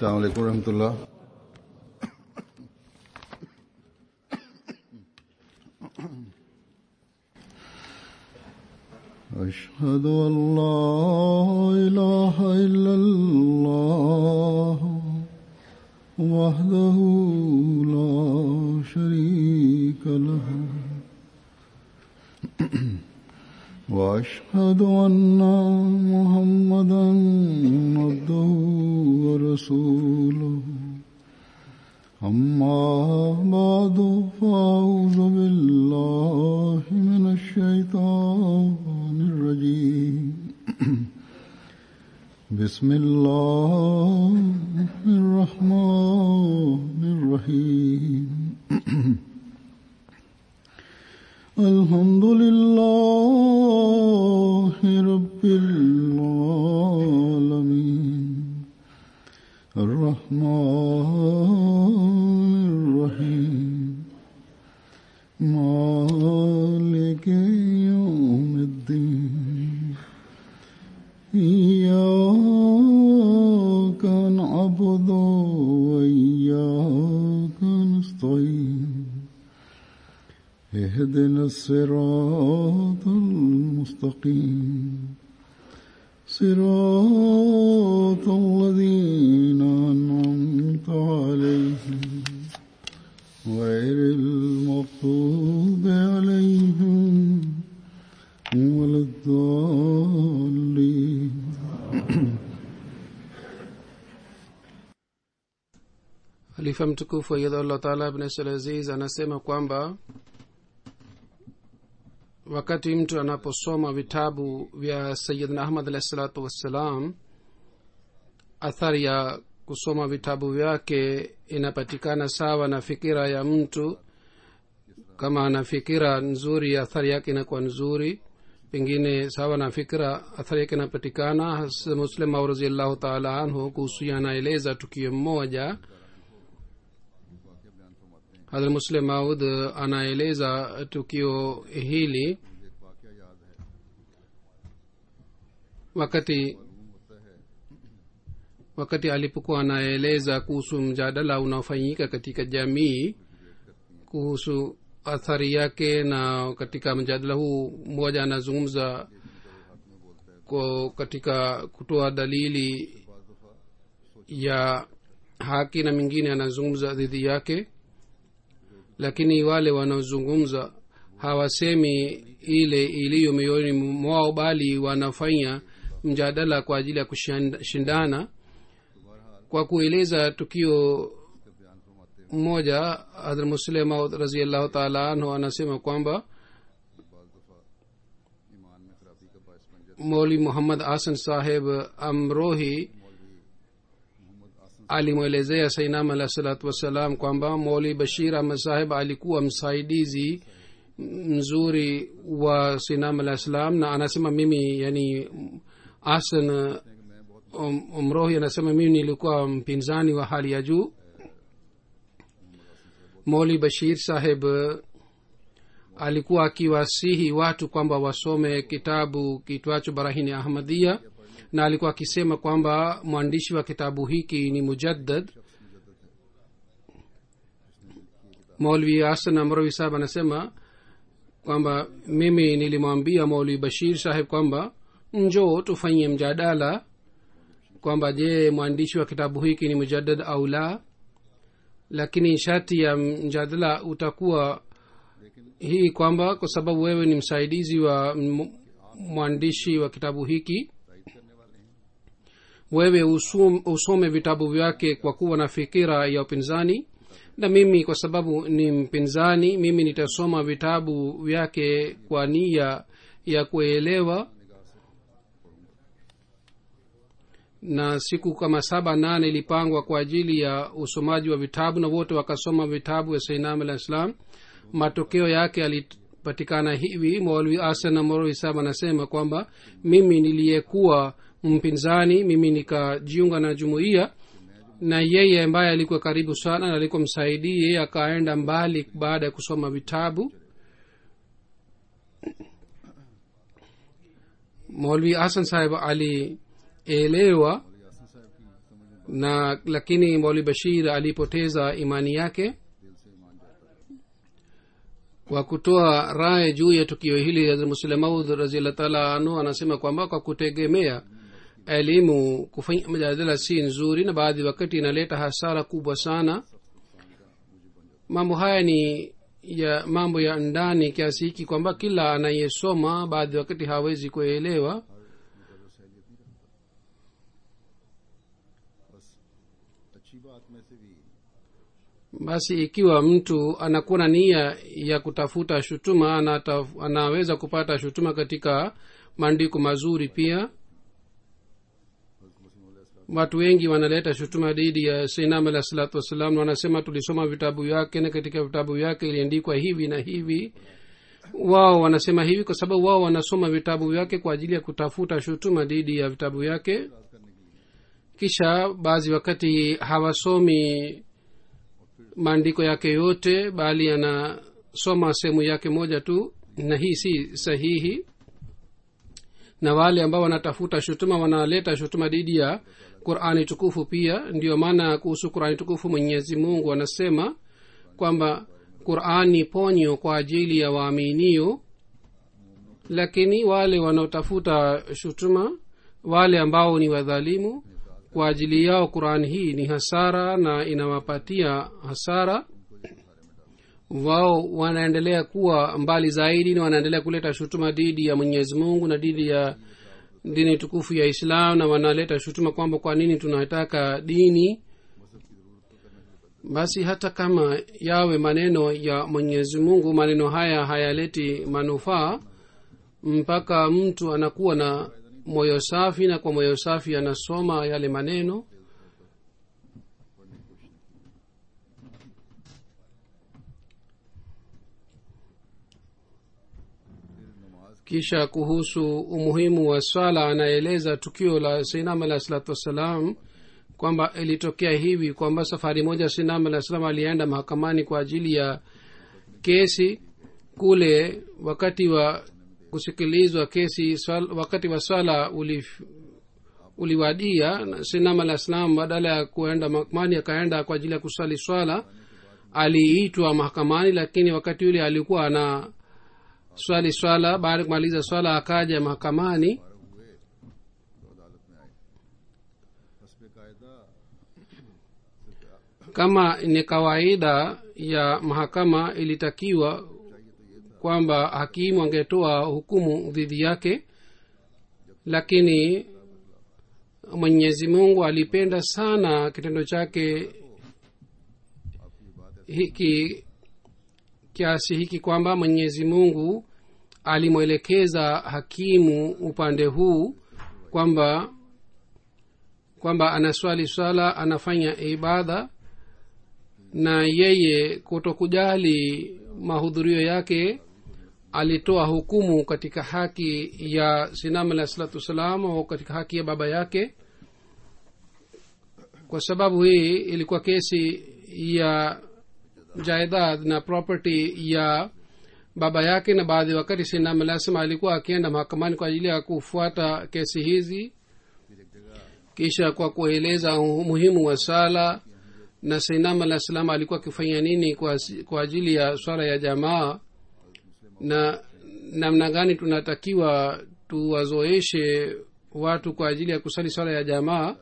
السلام عليكم ورحمة الله أشهد أن لا إله إلا الله وحده لا شريك له وأشهد أن محمدا عبده ورسوله أما بعد فأعوذ بالله من الشيطان الرجيم بسم الله الرحمن الرحيم الحمد لله رب العالمين الرحمن الرحيم مالك يوم الدين إياك نعبد وإياك نستعين اهدنا الصراط المستقيم صراط الذين أنعمت عليهم غير المغضوب عليهم ولا الضالين halifa mtukufu ayadhallah taala ibn salaziz anasema kwamba wakati mtu anaposoma vitabu vya sayidna ahmad alahi salatu wassalam athari ya kusoma vitabu vyake inapatikana sawa na fikira ya mtu kama ana fikira nzuri athari yake inakuwa nzuri pengine sawa na fikira athari yake inapatikana muslim au raziallahu taala anhu kuhusu anaeleza tukio mmoja hadrat muslim maud anaeleza tukio hili wakati wakati alipokuwa anaeleza kuhusu mjadala unaofanyika katika jamii kuhusu athari yake na katika mjadala huu mmoja anazungumza ko katika kutoa dalili ya haki na mingine anazungumza dhidi yake lakini wale wanaozungumza hawasemi ile iliyo mioyoni mwao bali wanafanya mjadala kwa ajili ya kushindana kwa kueleza tukio mmoja hadhr muslima raziallahu taala anhu anasema kwamba moli muhammad hasan saheb amrohi alimwelezea sainam alah salatu wassalam kwamba moli bashir ahmad saheb alikuwa msaidizi mzuri wa sainam alah salam na anasema mimi yani asan um, umrohi anasema mimi nilikuwa mpinzani wa hali ya juu moli bashir saheb alikuwa akiwasihi watu kwamba wasome kitabu kitwacho barahini ahmadia na alikuwa akisema kwamba mwandishi wa kitabu hiki ni mujaddad maulvi hasan amrovi saheb anasema kwamba mimi nilimwambia maulvi bashir saheb kwamba njoo tufanyie mjadala kwamba je mwandishi wa kitabu hiki ni mujaddad au la lakini shati ya mjadala utakuwa hii kwamba kwa sababu wewe ni msaidizi wa mwandishi wa kitabu hiki wewe usum, usome vitabu vyake kwa kuwa na fikira ya upinzani na mimi kwa sababu ni mpinzani mimi nitasoma vitabu vyake kwa nia ya kuelewa na siku kama saba nane ilipangwa kwa ajili ya usomaji wa vitabu na wote wakasoma vitabu vya sainam alah islam matokeo yake yalipatikana hivi maulvi asan na maulvi sab anasema kwamba mimi niliyekuwa mpinzani mimi nikajiunga na jumuiya na yeye ambaye alikuwa karibu sana na alikuwa msaidii yeye akaenda mbali baada ya kusoma vitabu maulvi hasan saheb alielewa na lakini mauli bashir alipoteza imani yake kwa kutoa raye juu ya tukio hili muslemaud raziallah taala anu anasema kwamba kwa kutegemea elimu kufanya mjadala si nzuri na baadhi wakati inaleta hasara kubwa sana mambo haya ni ya mambo ya ndani kiasi hiki kwamba kila anayesoma baadhi wakati hawezi kuelewa अच्छी बात में से भी basi ikiwa mtu anakuwa na nia ya kutafuta shutuma anata, anaweza kupata shutuma katika maandiko mazuri pia watu wengi wanaleta shutuma dhidi ya sainam alah salatu wassalam wanasema tulisoma vitabu vyake na katika vitabu vyake iliandikwa hivi na hivi wao wanasema hivi kwa sababu wao wanasoma vitabu vyake kwa ajili ya kutafuta shutuma dhidi ya vitabu vyake kisha baadhi wakati hawasomi maandiko yake yote bali anasoma sehemu yake moja tu na hii si sahihi na wale ambao wanatafuta shutuma wanaleta shutuma dhidi ya qurani tukufu pia ndiyo maana kuhusu qurani tukufu mwenyezi mungu anasema kwamba qurani ponyo kwa ajili ya waaminio lakini wale wanaotafuta shutuma wale ambao ni wadhalimu kwa ajili yao qurani hii ni hasara na inawapatia hasara wao wanaendelea kuwa mbali zaidi na wanaendelea kuleta shutuma dhidi ya mwenyezi mungu na dhidi ya dini tukufu ya islam na wanaleta shutuma kwamba kwa nini tunataka dini basi hata kama yawe maneno ya mwenyezi mungu maneno haya hayaleti manufaa mpaka mtu anakuwa na moyo safi na kwa moyo safi anasoma yale maneno kisha kuhusu umuhimu wa swala anaeleza tukio la sainam alah salatu wassalam kwamba ilitokea hivi kwamba safari moja sainam alah salam alienda mahakamani kwa ajili ya kesi kule wakati wa kusikilizwa kesi swal, wakati wa swala ulif, uliwadia sinam alah salam badala ya kuenda mahakamani akaenda kwa ajili ya kusali swala aliitwa mahakamani lakini wakati yule alikuwa ana swali swala baada ya kumaliza swala akaja mahakamani kama ni kawaida ya mahakama ilitakiwa kwamba hakimu angetoa hukumu dhidi yake lakini mwenyezi mungu alipenda sana kitendo chake hiki kiasi hiki kwamba mwenyezi mungu alimwelekeza hakimu upande huu kwamba kwamba anaswali swala anafanya ibada na yeye kutokujali mahudhurio yake alitoa hukumu katika haki ya sinam alah salatu wassalam au katika haki ya baba yake kwa sababu hii ilikuwa kesi ya jaidad na property ya baba yake na baadhi wakati sinam alah salam alikuwa akienda mahakamani kwa ajili ya kufuata kesi hizi kisha kwa kueleza umuhimu wa sala na sainam alah salam alikuwa akifanya nini kwa, kwa ajili ya swala ya jamaa na namna gani tunatakiwa tuwazoeshe watu kwa ajili ya kusali swala ya jamaa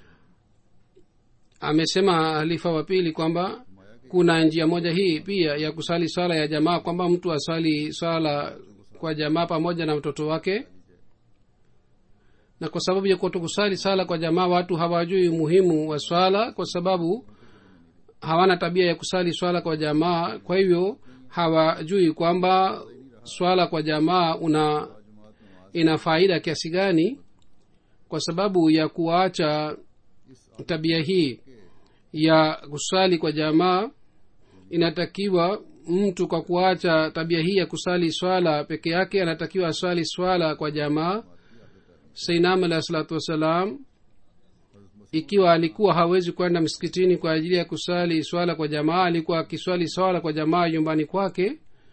amesema halifa wa pili kwamba kuna njia moja hii pia ya kusali swala ya jamaa kwamba mtu asali swala kwa jamaa pamoja na mtoto wake na kwa sababu ya kutokusali sala kwa jamaa watu hawajui umuhimu wa swala kwa sababu hawana tabia ya kusali swala kwa jamaa kwa hivyo hawajui kwamba swala kwa jamaa una ina faida kiasi gani kwa sababu ya kuacha tabia hii ya kusali kwa jamaa inatakiwa mtu kwa kuacha tabia hii ya kusali swala peke yake anatakiwa aswali swala kwa jamaa sainam alahi salatu wassalam ikiwa alikuwa hawezi kwenda msikitini kwa ajili ya kusali swala kwa jamaa alikuwa akiswali swala kwa jamaa nyumbani kwake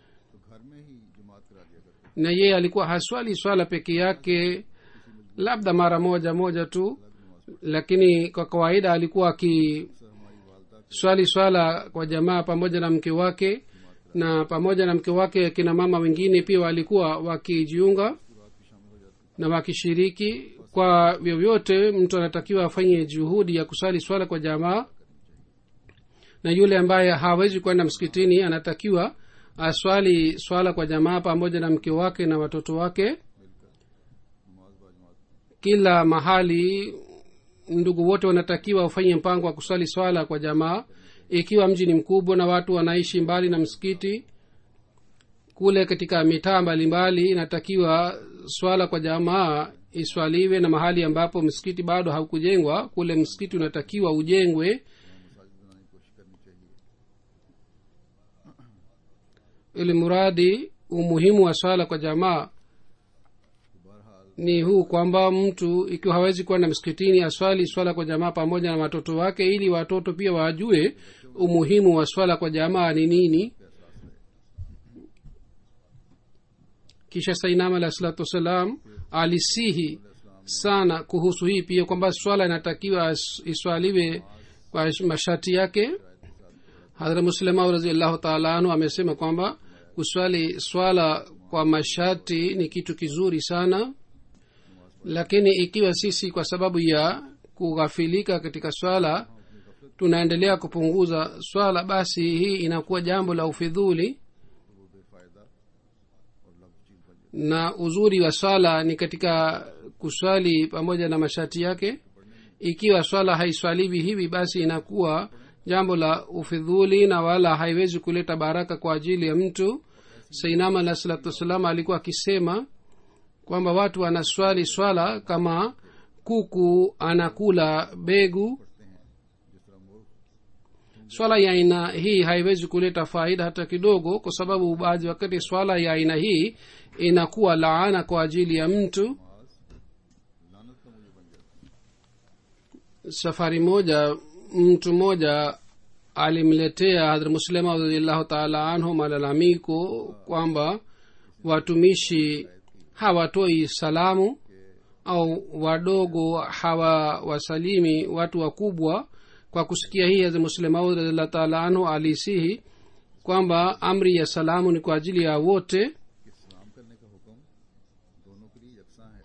na yeye alikuwa haswali swala peke yake labda mara moja moja tu lakini kwa kawaida alikuwa akiswali swala kwa jamaa pamoja na mke wake na pamoja na mke wake kina mama wengine pia walikuwa wakijiunga na wakishiriki kwa vyovyote mtu anatakiwa afanye juhudi ya kusali swala kwa jamaa na yule ambaye hawezi kwenda msikitini anatakiwa aswali swala kwa jamaa pamoja na mke wake na watoto wake kila mahali ndugu wote wanatakiwa wafanye mpango wa kuswali swala kwa jamaa ikiwa mji ni mkubwa na watu wanaishi mbali na msikiti kule katika mitaa mbalimbali inatakiwa swala kwa jamaa iswaliwe na mahali ambapo msikiti bado haukujengwa kule msikiti unatakiwa ujengwe ili muradi umuhimu wa swala kwa jamaa ni huu kwamba mtu ikiwa hawezi kwenda msikitini aswali swala kwa jamaa pamoja na watoto wake ili watoto pia wajue umuhimu wa swala kwa jamaa ni nini kisha sainam alah salatu wassalam alisihi sana kuhusu hii pia kwamba swala inatakiwa iswaliwe kwa masharti yake hadhra muslimau raziallahu taala anhu amesema kwamba kuswali swala kwa masharti ni kitu kizuri sana lakini ikiwa sisi kwa sababu ya kughafilika katika swala tunaendelea kupunguza swala basi hii inakuwa jambo la ufidhuli na uzuri wa swala ni katika kuswali pamoja na masharti yake ikiwa swala haiswaliwi hivi basi inakuwa jambo la ufidhuli na wala haiwezi kuleta baraka kwa ajili ya mtu sainama alah salatu wassalam alikuwa akisema kwamba watu wanaswali swala kama kuku anakula begu swala ya aina hii haiwezi kuleta faida hata kidogo kwa sababu baadhi wakati swala ya aina hii inakuwa laana kwa ajili ya mtu safari moja mtu mmoja alimletea hadhra muslima radiallahu taala anhu malalamiko kwamba watumishi hawatoi salamu au wadogo hawawasalimi watu wakubwa kwa kusikia hii hadhra muslemaud radiallahu taala anhu alisihi kwamba amri ya salamu ni kwa ajili ya wote कि सलाम करने का हुक्म दोनों के लिए यकसा है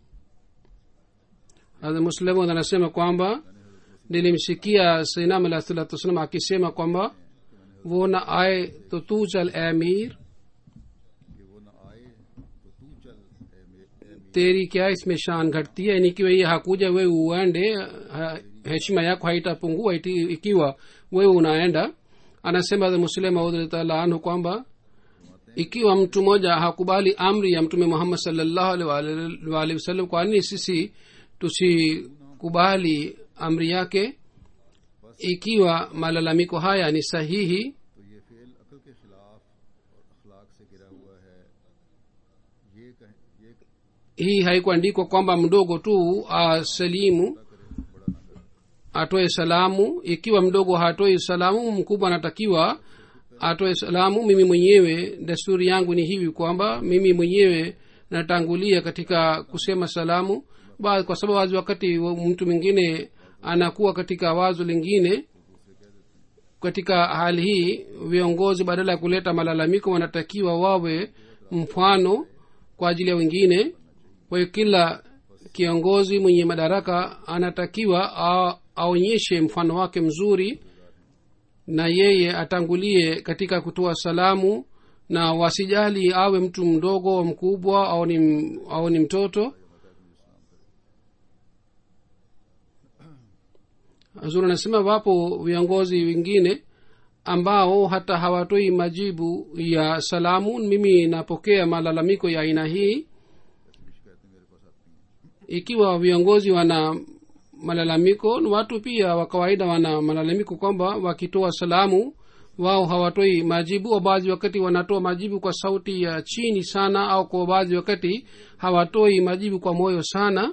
hadhra muslemaud anasema kwamba nilimsikia sainam alah salatu wassalam akisema kwamba वो न आए तो तू चल ए अमीर कि वो न आए तो तू चल ए मे- ए मीर तेरी क्या इसमें शान घटती है yani ikiwa yeye hakuja wewe uende ha, heshima yako haitapungua iti- ikiwa wewe unaenda anasema muslim audhtaala anhu kwamba ikiwa mtu mmoja hakubali amri ya mtume muhammad salllahu alaihi waalihi wasallam kwa nini sisi tusikubali amri yake ikiwa malalamiko haya ni sahihi तो ये फेल अकल के खिलाफ और अखलाक से गिरा हुआ है ये कह, ये hii haikuandikwa kwamba mdogo tu asalimu atoe salamu ikiwa mdogo hatoi salamu mkubwa anatakiwa atoe salamu mimi mwenyewe desturi yangu ni hivi kwamba mimi mwenyewe natangulia katika kusema salamu ba, kwa sababu wazi wakati wa- mtu mwingine anakuwa katika wazo lingine katika hali hii viongozi badala ya kuleta malalamiko wanatakiwa wawe mfano kwa ajili ya wengine kwa hiyo kila kiongozi mwenye madaraka anatakiwa a- aonyeshe mfano wake mzuri na yeye atangulie katika kutoa salamu na wasijali awe mtu mdogo au mkubwa au ni, au ni mtoto hazur anasema wapo viongozi wengine ambao hata hawatoi majibu ya salamu mimi napokea malalamiko ya aina hii ikiwa viongozi wana malalamiko watu pia wa kawaida wana malalamiko kwamba wakitoa salamu wao hawatoi majibu au baadhi wakati wanatoa majibu kwa sauti ya chini sana au kwa baadhi wakati hawatoi majibu kwa moyo sana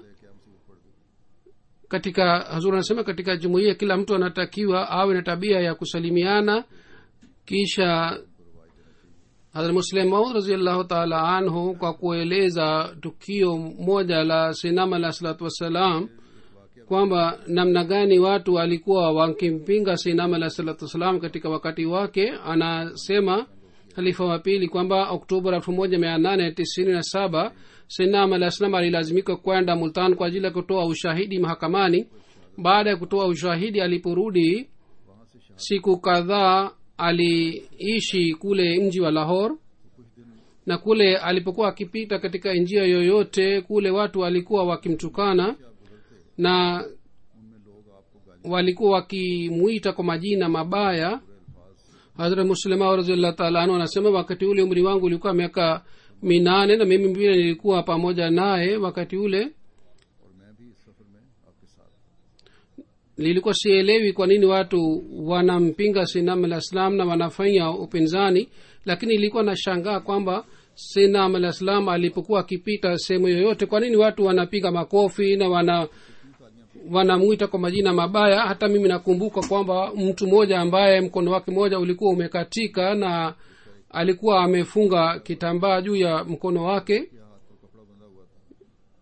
katika hazur anasema katika jumuiya kila mtu anatakiwa awe na tabia ya kusalimiana kisha hadrat muslim maud raziallahu taala anhu kwa kueleza tukio moja la sinam alah salatu wassalam kwamba namna gani watu walikuwa wakimpinga sinam alah salatu wassalam katika wakati wake anasema halifa wa pili kwamba oktoba elfu moja mia nane tisini na saba sinam alah salam alilazimika kwenda multan kwa ajili ya kutoa ushahidi mahakamani baada ya kutoa ushahidi aliporudi siku kadhaa aliishi kule mji wa lahor na kule alipokuwa akipita katika njia yoyote kule watu walikuwa wakimtukana na walikuwa wakimwita kwa majina mabaya hazrat muslima raziallah taala anhu anasema wakati ule umri wangu ulikuwa miaka minane na mimi vile nilikuwa pamoja naye wakati ule और मैं भी इस सफर में आपके साथ था। nilikuwa sielewi kwa nini watu wanampinga sinam alah salam na wanafanya upinzani lakini ilikuwa nashangaa kwamba sinam alah salam alipokuwa akipita sehemu yoyote kwa nini watu wanapiga makofi na wana wanamwita kwa majina mabaya hata mimi nakumbuka kwamba mtu mmoja ambaye mkono wake mmoja ulikuwa umekatika na alikuwa amefunga kitambaa juu ya mkono wake या हाथ पर कपड़ा बंधा हुआ था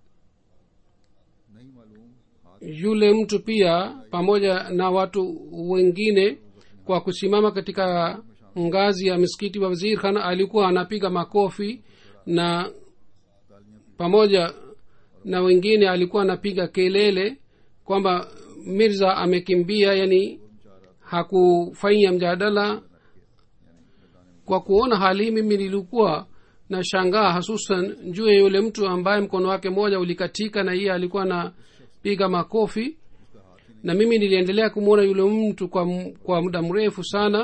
नहीं मालूम हाथ yule mtu pia pamoja na watu wengine kwa kusimama katika ngazi ya misikiti wa wazir khan alikuwa anapiga makofi na pamoja na wengine alikuwa anapiga kelele kwamba mirza amekimbia yani hakufanya mjadala kwa kuona hali hii mimi nilikuwa na shangaa hasusan juu ya yule mtu ambaye mkono wake mmoja ulikatika na iye alikuwa anapiga makofi na mimi niliendelea kumwona yule mtu kwa, m- kwa muda mrefu sana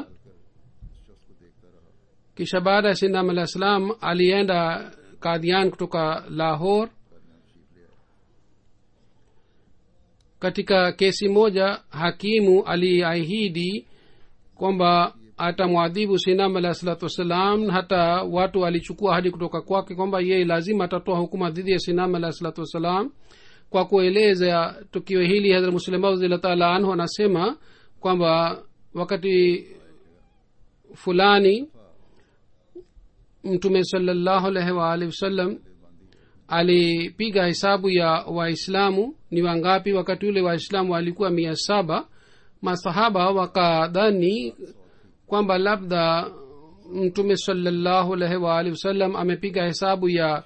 kisha baada ya sindam alah salam alienda kadhian kutoka lahor katika kesi moja hakimu aliahidi kwamba atamwadhibu sinam alah salatu wassalam hata watu walichukua hadi kutoka kwake kwamba yeye lazima atatoa hukuma dhidi ya sinam alah salatu wassalam kwa kueleza tukio hili hadrat muslima radhiallahu taala anhu anasema kwamba wakati fulani mtume salallahu alaihi waalihi wasallam alipiga hesabu ya waislamu ni wangapi wakati ule waislamu walikuwa mia saba masahaba wakadhani kwamba labda mtume salallahu alaihi waalihi wasallam amepiga hesabu ya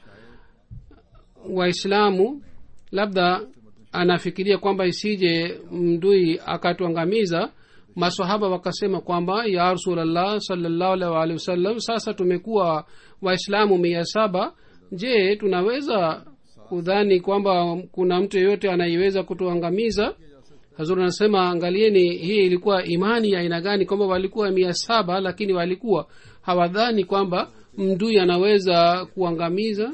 waislamu labda anafikiria kwamba isije mdui akatuangamiza masahaba wakasema kwamba ya rasulllah salllahu alaihi waalihi wasallam sasa tumekuwa waislamu mia saba je tunaweza kudhani kwamba kuna mtu yeyote anayeweza kutuangamiza hazur anasema angalieni hii ilikuwa imani ya aina gani kwamba walikuwa mia saba lakini walikuwa hawadhani kwamba mdui anaweza kuangamiza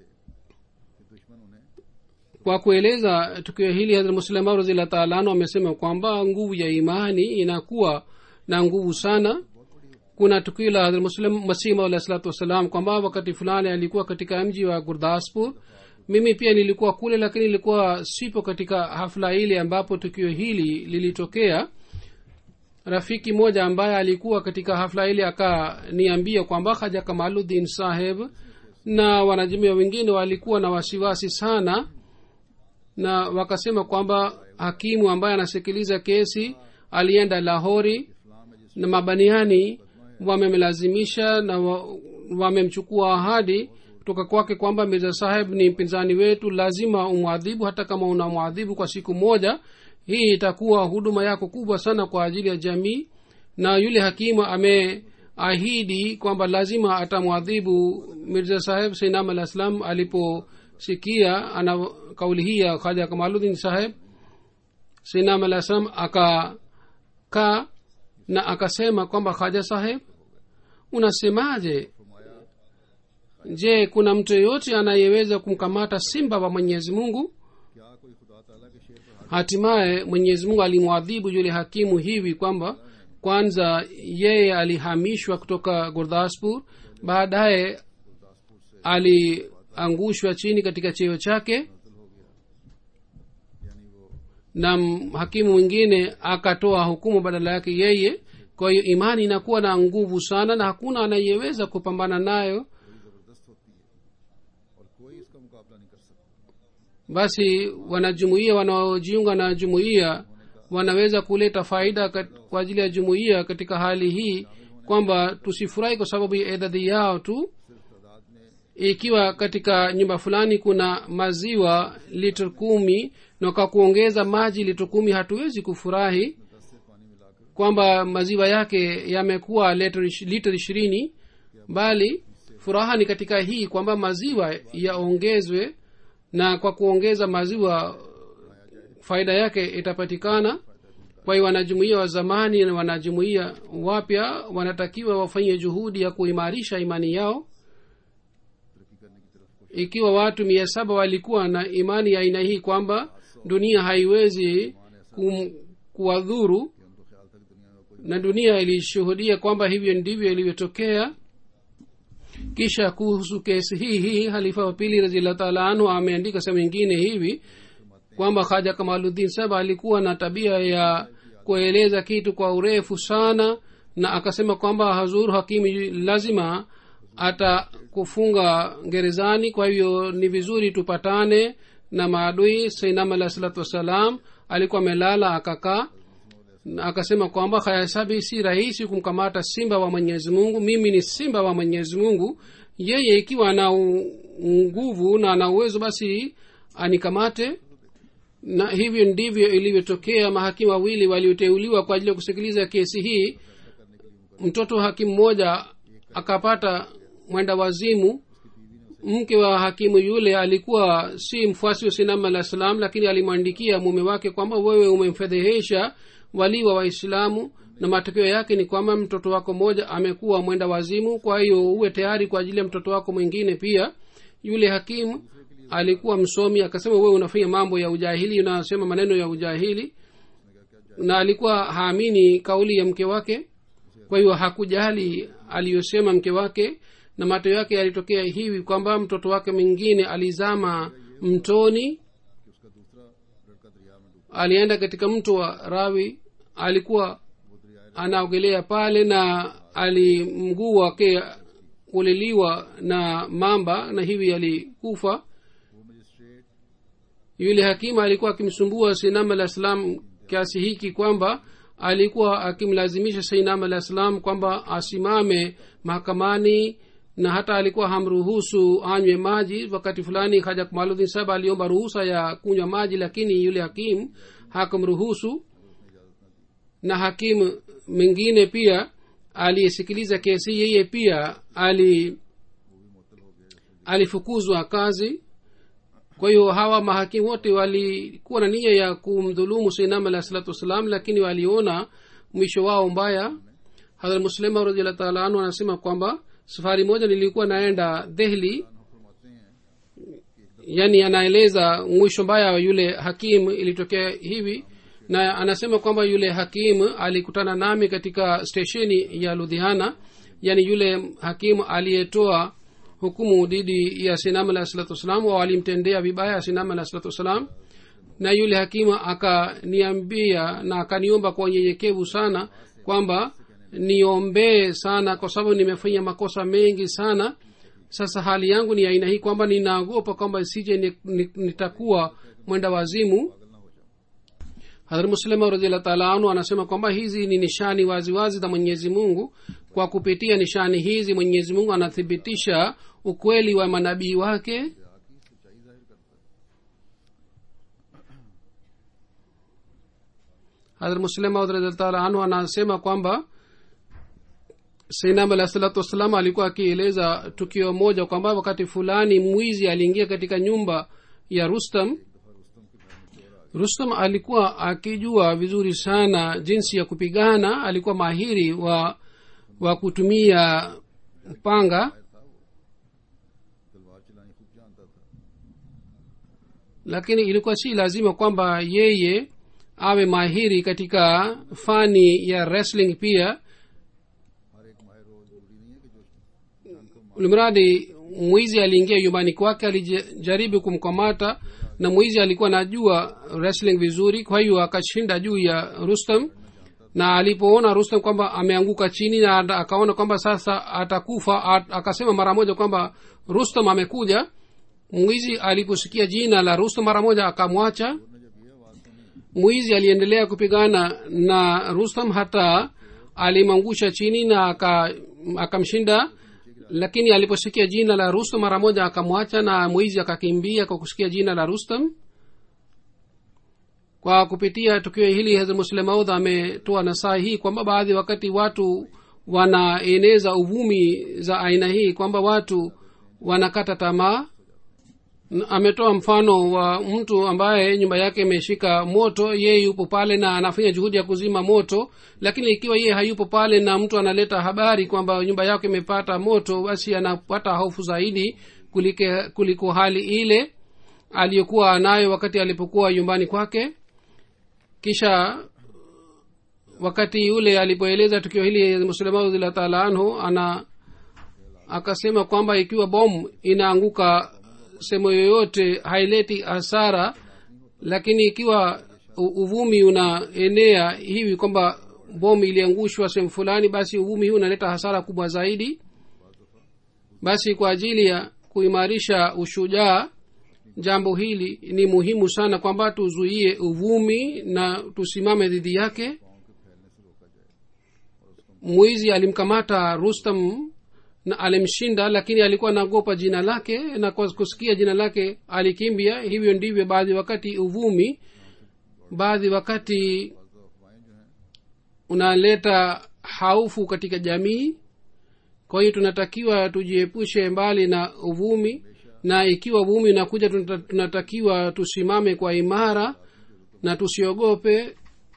kwa kueleza tukio hili hadrat muslima razillah taala anhu amesema kwamba nguvu ya imani inakuwa na nguvu sana kuna tukio la hadrat muslim masima alah salatu wassalam kwamba wakati fulani alikuwa katika mji wa gurdaspur mimi pia nilikuwa kule lakini nilikuwa sipo katika hafla ile ambapo tukio hili lilitokea rafiki moja ambaye alikuwa katika hafla ile akaniambia kwamba haja kamaluddin saheb na wanajamia wengine walikuwa na wasiwasi sana na wakasema kwamba hakimu ambaye anasikiliza kesi alienda lahori na mabaniani wamemlazimisha na wa- wamemchukua ahadi kutoka kwake kwamba mirza saheb ni mpinzani wetu lazima umwadhibu hata kama unamwadhibu kwa siku moja hii itakuwa huduma yako kubwa sana kwa ajili ya jamii na yule hakimu ameahidi kwamba lazima atamwadhibu mirza saheb sainam alah salam aliposikia ana kauli hii ya khaja kamaludin saheb sainam alah salam akakaa na akasema kwamba khaja saheb unasemaje je kuna mtu yeyote anayeweza kumkamata simba wa mwenyezi mungu क्या कोई खुदा ताला के शेर पर hatimaye mwenyezi mungu alimwadhibu yule hakimu hivi kwamba kwanza yeye alihamishwa kutoka gurdaspur baadaye aliangushwa chini katika cheo chake यानी वो na m- hakimu mwingine akatoa hukumu badala yake yeye kwa hiyo imani inakuwa na nguvu sana na hakuna anayeweza kupambana nayo बड़ी जबरदस्त होती है और कोई इसका मुकाबला नहीं कर सकता basi wanajumuia wanaojiunga na jumuiya wanaweza kuleta faida kat- kwa ajili ya jumuiya katika hali hii kwamba tusifurahi kwa sababu ya idadi yao tu ikiwa katika nyumba fulani kuna maziwa lita kumi na kwa kuongeza maji lita kumi hatuwezi kufurahi kwamba maziwa yake yamekuwa lita ish- lita ishirini bali furaha ni katika hii kwamba maziwa yaongezwe na kwa kuongeza maziwa faida yake itapatikana kwa hiyo wanajumuia wa zamani na wanajumuia wapya wanatakiwa wafanye juhudi ya kuimarisha imani yao ikiwa watu mia saba walikuwa na imani ya aina hii kwamba dunia haiwezi kum, kuwadhuru na dunia ilishuhudia kwamba hivyo ndivyo ilivyotokea kisha kuhusu kesi hii hii halifa wa pili raziallahu taala anhu ameandika sehemu ingine hivi kwamba haja kamaluddin saba alikuwa na tabia ya kueleza kitu kwa urefu sana na akasema kwamba hazur hakimi lazima atakufunga gerezani kwa hivyo ni vizuri tupatane na maadui sainam alah salatu wassalam alikuwa amelala akakaa na akasema kwamba hayasabi si rahisi kumkamata simba wa mwenyezi mungu mimi ni simba wa mwenyezi mungu yeye ikiwa ana u- nguvu na ana uwezo basi anikamate na hivyo ndivyo ilivyotokea mahakimu wawili walioteuliwa kwa ajili ya kusikiliza kesi hii mtoto hakimu mmoja akapata mwenda wazimu mke wa hakimu yule alikuwa si mfuasi wa sinam alah salam lakini alimwandikia mume wake kwamba wewe umemfedhehesha walii wa waislamu na matokeo yake ni kwamba mtoto wako mmoja amekuwa mwenda wazimu kwa hiyo uwe tayari kwa ajili ya mtoto wako mwingine pia yule hakimu alikuwa msomi akasema wewe unafanya mambo ya ujahili unasema maneno ya ujahili na alikuwa haamini kauli ya mke wake kwa hiyo hakujali aliyosema mke wake na matokeo yake yalitokea hivi kwamba mtoto wake mwingine alizama mtoni alienda katika mto wa rawi alikuwa anaogelea pale na ali mguu wake uliliwa na mamba na hivi alikufa yule hakimu alikuwa akimsumbua sinam alah salam kiasi hiki kwamba alikuwa akimlazimisha sainam alah salam kwamba asimame mahakamani na hata alikuwa hamruhusu anywe maji wakati fulani haja maludhin saba aliomba ruhusa ya kunywa maji lakini yule hakimu hakumruhusu na hakimu mwingine pia aliyesikiliza kesi yeye pia ali alifukuzwa kazi kwa hiyo hawa mahakimu wote walikuwa na nia ya kumdhulumu sainam alah salatu wassalam lakini waliona mwisho wao mbaya hadhrat muslima radiallah taala anhu anasema kwamba safari moja nilikuwa naenda dehli yani anaeleza mwisho mbaya wa yule hakimu ilitokea hivi na anasema kwamba yule hakimu alikutana nami katika stesheni ya ludhiana yani yule hakimu aliyetoa hukumu dhidi ya sinam alah salatu wassalam au alimtendea vibaya sinam alah salatu wassalam na yule hakimu akaniambia na akaniomba kwa unyenyekevu sana kwamba niombee sana kwa sababu nimefanya makosa mengi sana sasa hali yangu ni aina hii kwamba ninaogopa kwamba sije ni- ni- nitakuwa mwenda wazimu hadhrat muslima radiallah taala anhu anasema kwamba hizi ni nishani waziwazi za mwenyezi mungu kwa kupitia nishani hizi mwenyezi mungu anathibitisha ukweli wa manabii wake hadhrat muslima radiallah taala anhu anasema kwamba sainam alah salatu wassalam alikuwa akieleza tukio moja kwamba wakati fulani mwizi aliingia katika nyumba ya rustam rustam alikuwa akijua vizuri sana jinsi ya kupigana alikuwa mahiri wa wa kutumia panga तलवार चलानी खूब जानता था lakini ilikuwa si lazima kwamba yeye awe mahiri katika fani ya wrestling pia हर एक माहिर हो जरूरी नहीं है कि जो जंग को ulimradi mwizi aliingia nyumbani kwake alijaribu kumkamata na mwizi alikuwa anajua wrestling vizuri kwa hiyo akashinda juu ya rustam na alipoona rustam kwamba ameanguka chini na ata- akaona kwamba sasa atakufa at- akasema mara moja kwamba rustam amekuja mwizi aliposikia jina la rustum mara moja akamwacha ने जब ये आवाज सुनी mwizi aliendelea kupigana na rustam hata alimangusha chini na aka- akamshinda lakini aliposikia jina la rustam mara moja akamwacha na mwizi akakimbia kwa kusikia jina la rustam kwa kupitia tukio hili hazrat muslim maud ametoa nasaa hii kwamba baadhi wakati watu wanaeneza uvumi za aina hii kwamba watu wanakata tamaa N- ametoa mfano wa mtu ambaye nyumba yake imeshika moto yeye yupo pale na anafanya juhudi ya kuzima moto lakini ikiwa yeye hayupo pale na mtu analeta habari kwamba nyumba yake imepata moto basi anapata hofu zaidi kulike, kuliko hali ile aliyokuwa anayo wakati alipokuwa nyumbani kwake kisha wakati yule alipoeleza tukio hili muslima radhiallahu taala anhu ana akasema kwamba ikiwa bomu inaanguka sehemu yoyote haileti hasara lakini ikiwa u- uvumi unaenea hivi kwamba bomu iliangushwa sehemu fulani basi uvumi huu unaleta hasara kubwa zaidi basi kwa ajili ya kuimarisha ushujaa jambo hili ni muhimu sana kwamba tuzuie uvumi na tusimame dhidi yake mwizi alimkamata rustam na alimshinda lakini alikuwa anaogopa jina lake na kwa kusikia jina lake alikimbia hivyo ndivyo baadhi wakati uvumi baadhi wakati unaleta haufu katika jamii kwa hiyo tunatakiwa tujiepushe mbali na uvumi na ikiwa uvumi unakuja tunata- tunatakiwa tusimame kwa imara na tusiogope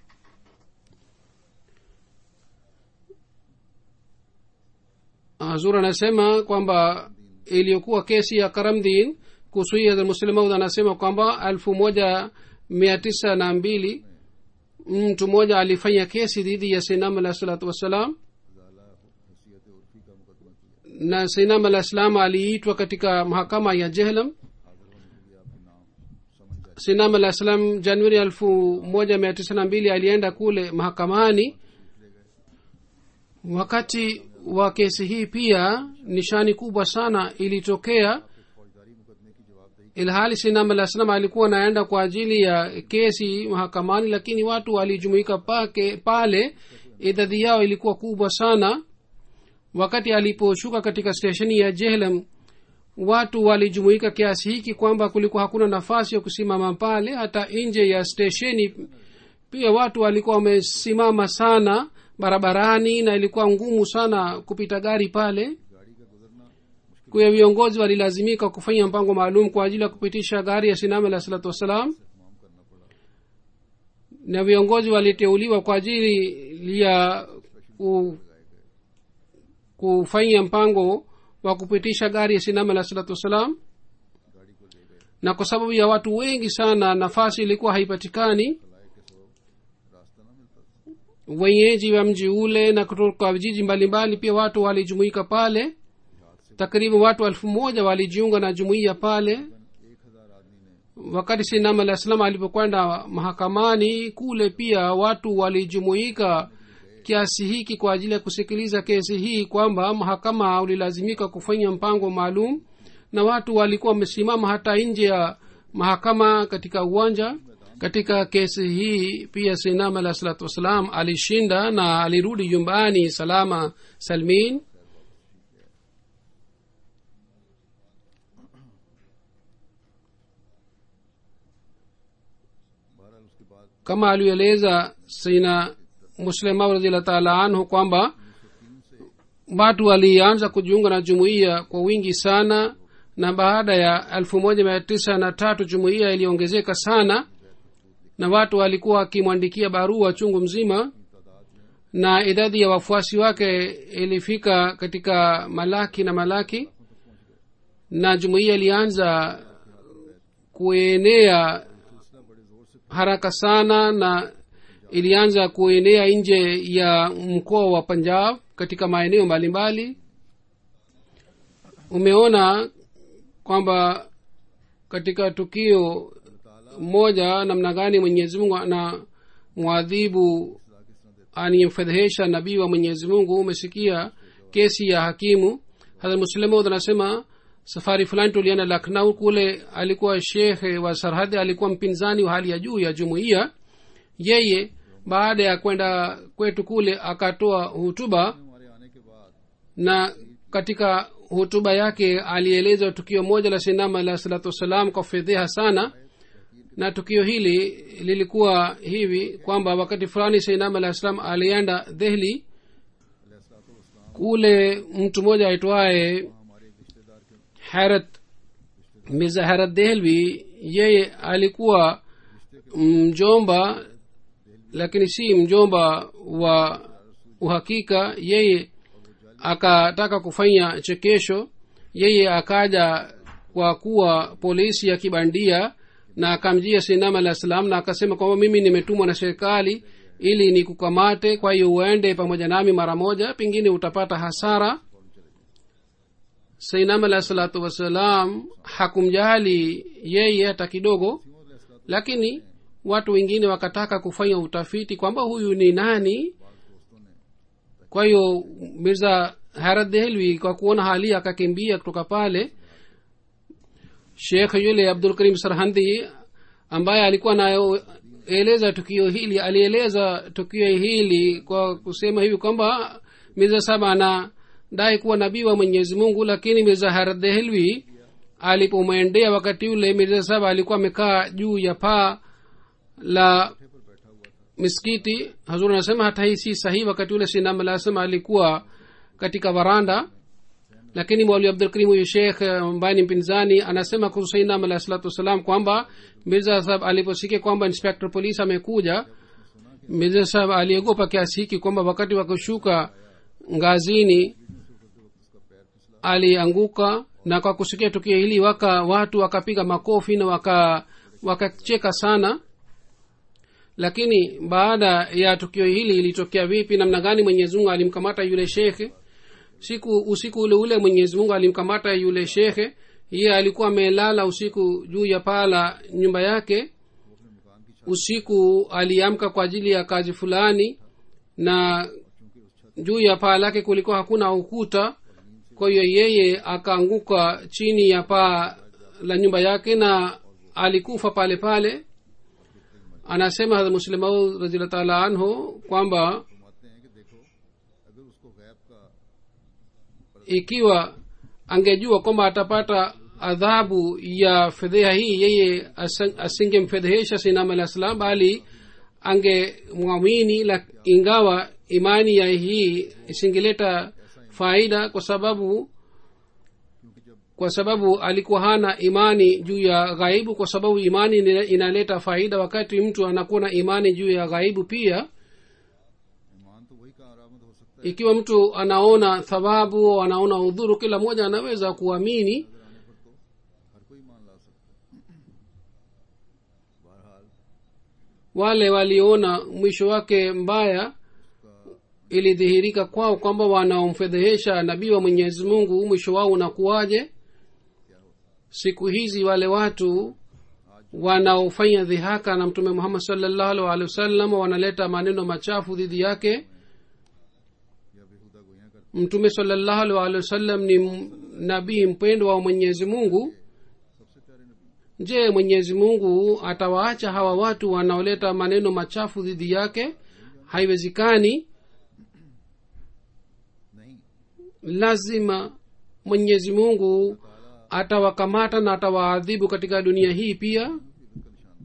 hazur anasema kwamba iliyokuwa kesi ya karamdin kuhusu muslimaud anasema kwamba elfu moja mia tisa na mbili mtu mmoja alifanya kesi dhidi ya sinam alah salatu wassalam हैसियत उर्फी का मुकदमा किया na sinam alah salam aliitwa katika mahakama ya jehlam हाजिर होने के लिए आपके नाम समझ जाए sinam alah salam januari elfu moja mia tisa na mbili alienda kule mahakamani wakati wa kesi hii pia nishani kubwa sana ilitokea फौजदारी मुकदमे की जवाबदेही ilhali sinam alah salam alikuwa anaenda kwa ajili ya kesi mahakamani lakini watu walijumuika pake pale idadi yao ilikuwa kubwa sana wakati aliposhuka katika stesheni ya jehlam watu walijumuika kiasi hiki kwamba kulikuwa hakuna nafasi ya kusimama pale hata nje ya stesheni pia watu walikuwa wamesimama sana barabarani na ilikuwa ngumu sana kupita gari pale kwa hiyo viongozi walilazimika kufanya mpango maalum kwa ajili ya kupitisha gari ya sinam alah salatu wassalam na viongozi waliteuliwa kwa ajili ya ku, kufanya mpango wa kupitisha gari ya sinam alah salatu wassalam na kwa sababu ya watu wengi sana nafasi ilikuwa haipatikani रास्ता ना मिलता था wenyeji wa mji ule na kutoka vijiji mbalimbali pia watu walijumuika pale takriban watu elfu moja walijiunga na jumuiya pale एक हजार आदमी ने wakati sinam alah salam alipokwenda mahakamani kule pia watu walijumuika kiasi hiki kwa ajili ya kusikiliza kesi hii kwamba mahakama ulilazimika kufanya mpango maalum na watu walikuwa wamesimama hata nje ya mahakama katika uwanja katika kesi hii pia sinam alah salatu wassalam alishinda na alirudi nyumbani salama salmin बहरहाल उसके बाद kama alieleza sina muslimau radiallahu taala anhu kwamba watu walianza kujiunga na jumuiya kwa wingi sana na baada ya elfu moja mia tisa na tatu jumuiya iliongezeka sana na watu walikuwa wakimwandikia barua chungu mzima na idadi ya wafuasi wake ilifika katika malaki na malaki na jumuiya ilianza kuenea haraka sana na ilianza kuenea nje ya mkoa wa punjab katika maeneo mbalimbali umeona kwamba katika tukio moja namna gani mwenyezi mungu ana mwadhibu aniyemfedhehesha nabii wa mwenyezi mungu umesikia kesi ya hakimu hadha muslimud anasema safari fulani tulienda laknau kule alikuwa shekhe wa sarhadi alikuwa mpinzani wa hali ya juu ya jumuiya yeye baada ya kwenda kwetu kule akatoa hutuba हमारे आने के बाद na katika hutuba yake alieleza tukio moja la sinama alah salatu wassalam kwa fedheha sana na tukio hili lilikuwa hivi kwamba wakati fulani sainam alah salam alienda dhehli kule mtu mmoja aitwaye हमारे एक रिश्तेदार के harat mirza harat dehlvi yeye alikuwa mjomba lakini si mjomba wa uhakika yeye akataka kufanya chekesho yeye akaja kwa kuwa polisi ya kibandia na akamjia sinam alah salam na akasema kwamba mimi nimetumwa na serikali ili nikukamate kwa hiyo uende pamoja nami mara moja pengine utapata hasara sainam alah salatu wassalam hakumjali yeye hata kidogo lakini watu wengine wakataka kufanya utafiti kwamba huyu ni nani kwa hiyo mirza harat dehelwi kwa kuona hali akakimbia kutoka pale shekh yule abdul karim sarhandi ambaye alikuwa anaeleza tukio hili alieleza tukio hili kwa kusema hivi kwamba mirza saba anadai kuwa nabii wa mwenyezi mungu lakini mirza harat dehelwi alipomwendea wakati ule mirza saba alikuwa amekaa juu ya paa la miskiti hazur anasema hata hii si sahihi wakati ule sinam alasema alikuwa katika varanda lakini mwali abdulkarim huyu shekh ambaye ni mpinzani anasema kuhusu sainam alah salatu wassalam kwamba mirza sahab aliposikia kwamba inspector police amekuja mirza sahab aliogopa kiasi hiki kwamba wakati wa kushuka ngazini alianguka na kwa kusikia tukio hili waka watu wakapiga makofi na waka wakacheka sana lakini baada ya tukio hili ilitokea vipi namna gani mwenyezi mungu alimkamata yule shekhe siku usiku ule ule mwenyezi mungu alimkamata yule shekhe iye alikuwa amelala usiku juu ya paa la nyumba yake usiku aliamka kwa ajili ya kazi fulani na juu ya paa lake kulikuwa hakuna ukuta kwa hiyo yeye akaanguka chini ya paa la nyumba yake na alikufa pale pale anasema hadrat muslimaud raziallah taala anhu kwamba फरमाते हैं कि देखो अगर उसको गैब का ikiwa angejua kwamba atapata adhabu ya fedheha hii yeye asa- asingemfedhehesha sinam alah salam bali angemwamini la- ingawa imani ya hii isingeleta faida kwa sababu kwa sababu alikuwa hana imani juu ya ghaibu kwa sababu imani ina- inaleta faida wakati mtu anakuwa na imani juu ya ghaibu pia ईमान तो वही का आरामद हो सकता है ikiwa mtu anaona thawabu anaona udhuru kila mmoja anaweza kuamini हर कोई ईमान ला सकता है बहरहाल wale waliona mwisho wake mbaya ilidhihirika kwao kwamba wanaomfedhehesha nabii wa mwenyezi mungu mwisho wao unakuwaje siku hizi wale watu wanaofanya dhihaka na mtume muhammad salllahu alehi wasallam wanaleta maneno machafu dhidi yake या बेहुदा गोयां करते mtume salllahu alehi wasallam ni m- nabii mpendwa wa mwenyezi mungu सबसे प्यारे नबी je mwenyezi mungu atawaacha hawa watu wanaoleta maneno machafu dhidi yake haiwezekani नहीं lazima mwenyezi mungu atawakamata na atawaadhibu katika dunia hii pia इनका निशान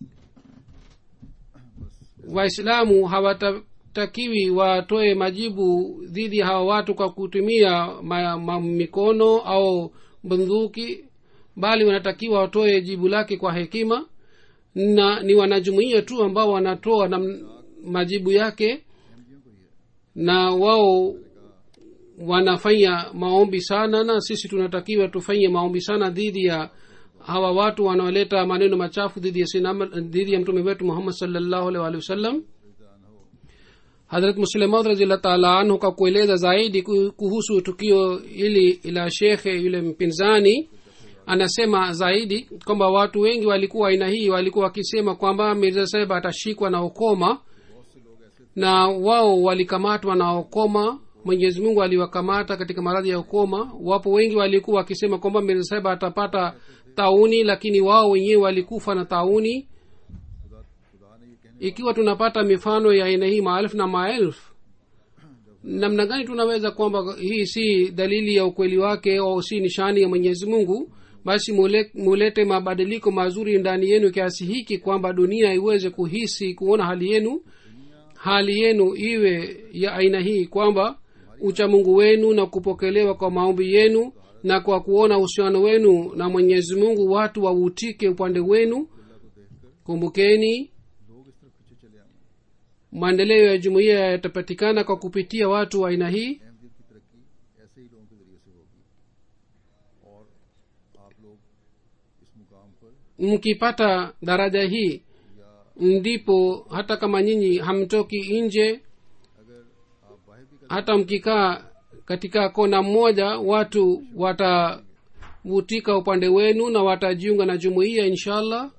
खाता बस waislamu hawatakiwi watoe majibu dhidi ya hawa watu kwa kutumia ma, ma, mikono au bunduki bali wanatakiwa watoe jibu lake kwa hekima na ni wanajumuia tu ambao wanatoa na m- majibu yake na wao wanafanya maombi sana na sisi tunatakiwa tufanye maombi sana dhidi ya hawa watu wanaoleta maneno machafu dhidi ya sinama, dhidi ya mtume wetu muhammad salllahu alaihi waalihi wasallam hadrat muslimaud raziallah taala anhu kwa kueleza zaidi ku- kuhusu tukio hili la shekhe yule mpinzani anasema zaidi kwamba watu wengi walikuwa aina hii walikuwa wakisema kwamba mirza saheb atashikwa na ukoma na wao walikamatwa na ukoma mwenyezi mungu aliwakamata katika maradhi ya ukoma wapo wengi walikuwa wakisema kwamba mirza saheb atapata tauni lakini wao wenyewe walikufa na tauni खुदा खुदा ने ये कहने ikiwa tunapata mifano ya aina hii maelfu na maelfu namna gani tunaweza kwamba hii si dalili ya ukweli wake au si nishani ya mwenyezi mungu basi mule- mulete mabadiliko mazuri ndani yenu kiasi hiki kwamba dunia iweze kuhisi kuona hali yenu hali yenu iwe ya aina hii kwamba uchamungu wenu na kupokelewa kwa maombi yenu na kwa kuona uhusiano wenu na mwenyezi mungu watu wavutike upande wenu kumbukeni लोग इस तरफ पीछे चले आए maendeleo ya jumuiya yatapatikana kwa kupitia watu wa aina hii Ahmadiyyat की तरक्की ऐसे ही लोगों के जरिए से होगी और आप लोग इस मुकाम पर mkipata daraja hii ndipo hata kama nyinyi hamtoki nje अगर आप बाहर भी hata mkikaa katika kona mmoja watu watavutika upande wenu na watajiunga na jumuiya inshallah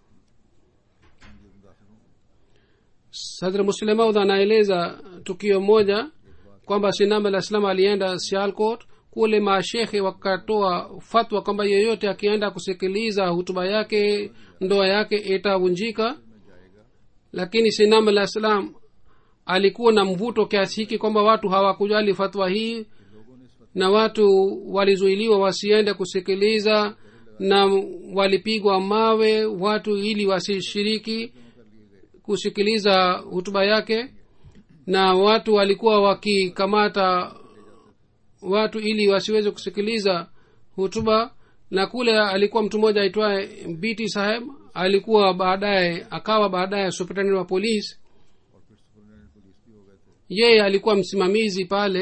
sadra muslemaud anaeleza tukio moja kwamba sinam alah salam alienda sialcot kule mashekhe wakatoa fatwa kwamba yeyote akienda kusikiliza hutuba yake ndoa yake itavunjika lakini sinam alah salam alikuwa na mvuto kiasi hiki kwamba watu hawakujali fatwa hii na watu walizuiliwa wasiende kusikiliza na walipigwa mawe watu ili wasishiriki kusikiliza hutuba yake na watu walikuwa wakikamata watu ili wasiweze kusikiliza hutuba na kule alikuwa mtu mmoja aitwaye biti saheb alikuwa baadaye akawa baadaye superintendent wa polisi और फिर superintendent police भी हो गए थे yeye alikuwa msimamizi pale